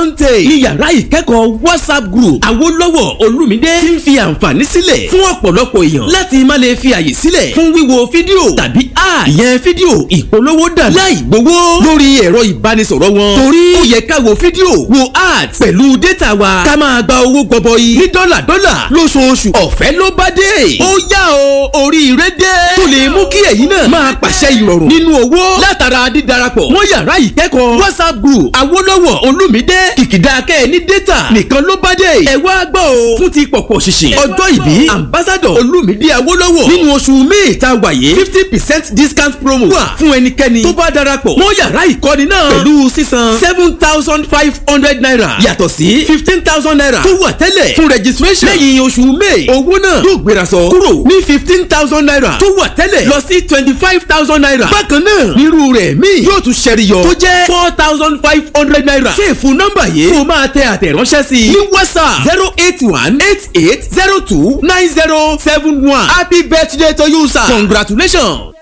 Dante ní yàrá ìkẹ́kọ̀ọ́ WhatsApp group Awólọ́wọ̀ Olúmídé tí ń fi àǹfààní sílẹ̀ fún ọ̀pọ̀lọpọ̀ èèyàn láti má lè fi àyè sílẹ̀ fún wíwo fídíò tàbí app ìyẹn fídíò ìpolówó dànù láì gbowó lórí ẹ̀rọ ìbánisọ̀rọ̀ wọn torí ó yẹ ká wo fídíò wo ads pẹ̀lú data wa ká máa gba owó gọbọi ní dọ́là dọ́là lóṣooṣù ọ̀fẹ́ ló bá dé ó yá o oríire dé tó lè mú kí ẹ̀yin náà máa pàṣẹ ìrọ̀rùn nínú owó látara dídarapọ̀ mọ́ yàrá ìkẹ́kọ̀ọ́ WhatsApp group Awólọ́wọ̀ Olúmídé kìkìdá kẹ́ ẹ ní data nìkan ló bá dé ẹ wá gbọ́ o fún ti pọ̀pọ̀ ṣìṣìn ọjọ́ ìbí ambassador Olúmídé Awólọ́wọ̀ nínú oṣù May ta wàyé fifty percent discount promo wà fún ẹnikẹ́ni tó bá darapọ̀ mọ́ yàrá ìkọ́ni náà pẹ̀lú sísan seven thousand five hundred naira yàtọ̀ sí fifteen thousand naira tó wà tẹ́lẹ̀ fún registration lẹ́yìn oṣù May owó náà yóò gbéra sọ kúrò ní fifteen thousand naira tó wà tẹ́lẹ̀ lọ sí twenty five thousand naira bákan náà nírú rẹ̀ míì yóò tún ṣẹ̀rìyọ tó jẹ́ four thousand five hundred naira ṣèfù nọ́mbà yìí kó máa tẹ àtẹ̀ránṣẹ́ sí ní WhatsApp zero eight one eight eight zero two nine zero seven one happy birthday to you sir congratulations.